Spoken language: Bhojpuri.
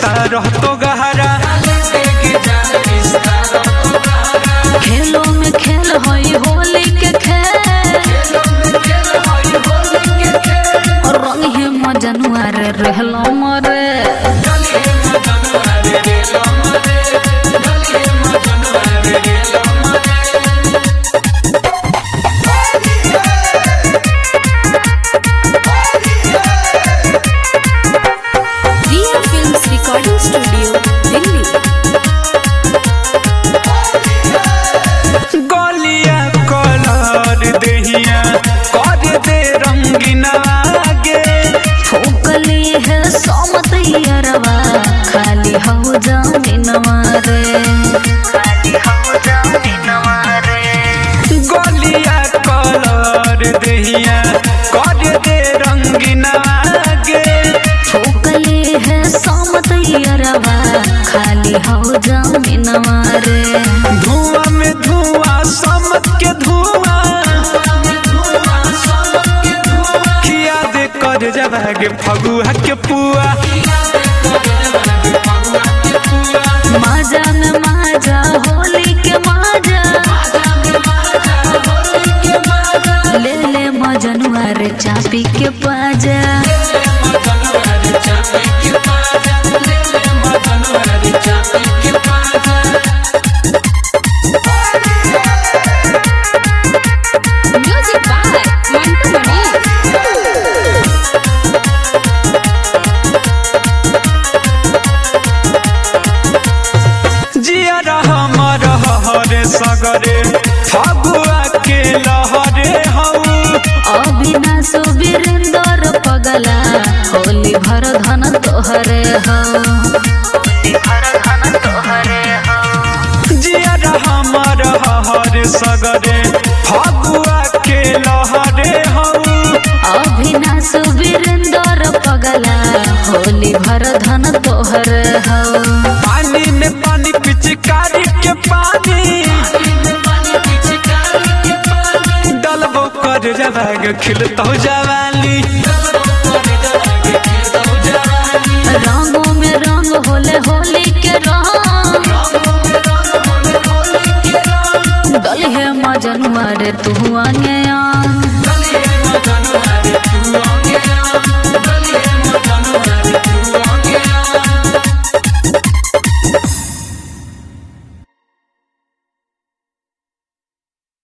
रिश्ता रहतो गहरा खेलों में खेल होई होली के खेल और रंग है मजनुआ रे रहलो मरे Riya films recording studio Delhi गलिया कलर देहिया कर दे रंगीना गे ठोकली है सोमत यरवा खाली हो जमीनवा रे खाली हो जमीनवा रे गलिया कलर देहिया कर दे रंगीना गे ठोकली है सोमत यरवा खाली हो जमीनवा रे धुआं में धुआं समत के धुआं किया दे कर जबागे फगुआ के पुआ माजा में माजा होली के माजा ले ले मजनुआ रे चापी के पाजा म्यूजिक बाय मंटू मणि जिया हमर हरे सगरे फगुआ के लहरे हऊ अविनाश वीरेंद्र पगला होली भर धन तोहरे हो जिया हमर हर सगरे फगुआ के लहरे हऊ अविनाश वीरेंद्र पगला होली भर धन तोहरे हो पानी में पानी पिचकारी के पानी डलबो कर जबाग खिलतो जवाली रंगों में रंग होले होली के रंग दल है मजनुआ रे तू आने आ तू